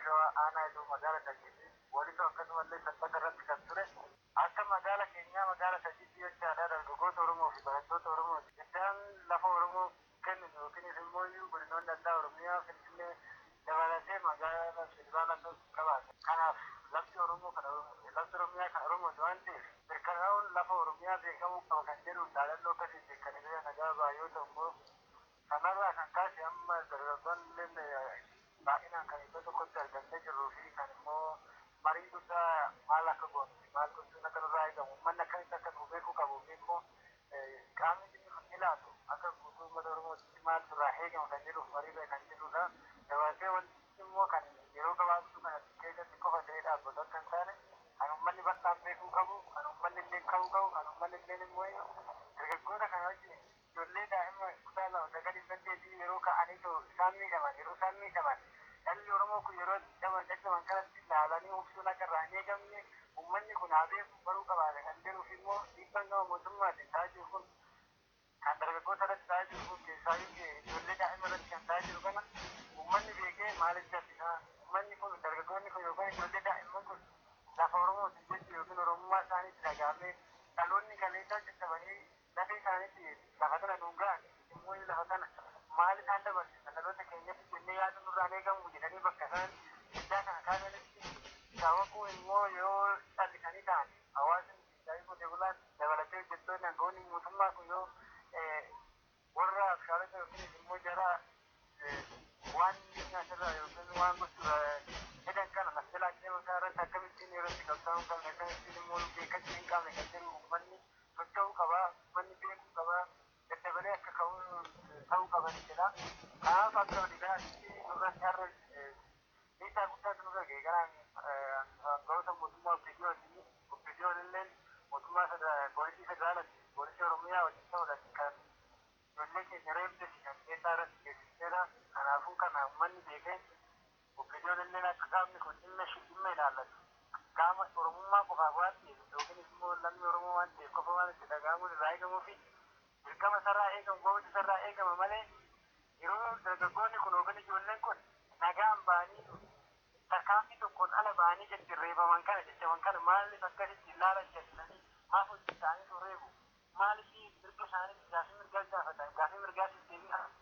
shawaa aanaa iddoo magaala Sajjiitti walitti akkasumallee sabbata irratti kan ture akka magaala keenyaa magaala Sajjiitti jechaadha dargaggoota Oromoo fi barattoota Oromoo iddaan lafa Oromoo kenninu yookiin immoo godinoonni addaa Oromiyaa Finfinnee dabalatee magaala federaalaa qabaata. Kanaaf lafti Oromoo kan lafti Oromiyaa kan Oromooti waan ta'eef mirkanaa'uun lafa Oromiyaa beekamuu qaba kan jedhu dhaadannoo akkasii beekanii nagaa baay'oo ta'u immoo kanarraa kan kaase amma dargaggoonni baay'inaan kan iddoo tokkotti argamnee jirruu fi kan immoo marii guddaa maal akka goonu maal gochuun akka nurraa eegamu uummanni akkamitti akka nu beekuu qabu fi immoo qaamni dhimmi kun ilaatu akka guutuu uummata Oromootti maal nurraa eegamu kan jedhuuf mariirra kan jirudha. Dabalatee wanti immoo kan yeroo gabaabduu kana keessatti qofa ta'ee dhaabbatu akka hin taane kan uummanni bal'aan beekuu qabu kan uummanni illee ka'uu qabu kan uummanni illee immoo dargaggoota kana wajjin ijoollee daa'ima kutaa lama sagalii saddeetii yeroo ka'anii isaan miidhaman yeroo isaan miidhaman dhalli Oromoo kun yeroo dhaban dhaban kanatti ilaalanii obsuun akka irraa hin eegamne uummanni kun haa beeku baruu qabaate kan jedhuuf immoo dhiibbaan gama mootummaatiin ta'aa jiru kun kan dargaggoota irratti ta'aa jiru kun keessaayyuu ijoollee daa'ima irratti kan ta'aa jiru kana uummanni beekee maaliif jabbisaa uummanni kun dargaggoonni kun yookaan ijoollee daa'imman kun lafa Oromootiin jechuun yookiin Oromummaa isaaniitti dhagahamee dhaloonni kaleessaa caccabanii lafee isaaniitti lafa kana nuun ga'an immoo lafa kana maal isaan dabarsisa dhaloota keenyatti jennee yaada nurraan eegamu jedhanii bakka isaan iddaa kana kaasanitti sababu immoo yoo callisanii ta'an hawaasni daa'ii qotee bulaan dabalatee hojjettoonni aangawoonni mootummaa kun yoo warra abshaalota yookiin immoo jara waan nyaatarraa yookiin waan gochuudha jedhan kana masjalaa deemasaa irratti akkamittiin irratti qabsaa'uu qabna akkamittiin immoo beekachuu hin qabne kan jedhu uummanni socho'uu qabaa uummanni beekuu qabaa daddabalee akka ka'uu ta'uu qaban jedha. Kanaaf akka waliigalaatti nurratti har'a miidhaa guddaatu nurra ga'e garaan aangawoota mootummaa obbisiyooti obbisiyoon illee mootummaa poolisii federaalaati poolisii oromiyaa wajjin ta'uudhaan kan ijoollee keenya reebdes kan keessaa irratti geessiseera kanaafuu kana uummanni beekee obbisiyoon illee akka qaamni kun dhimma dhimma ilaallatu qaama oromummaa qofaaf waan ta'eef yookiin immoo lammii oromoo waan ta'eef qofa waan itti dhaga'amuun irraa eegamuu fi dirqama sarraa eegamu goota sarraa eegama malee yeroo dargaggoonni kun yookiin ijoolleen kun nagaan ba'anii tarkaanfii tokkoon ala ba'anii gadi reebaman kana jechaman kana maaliif akkasitti ilaalan jedhanii maaf hojii isaanii reebu maaliif mirga isaanii gaafii mirgaa gaafatan gaafii mirgaa deebii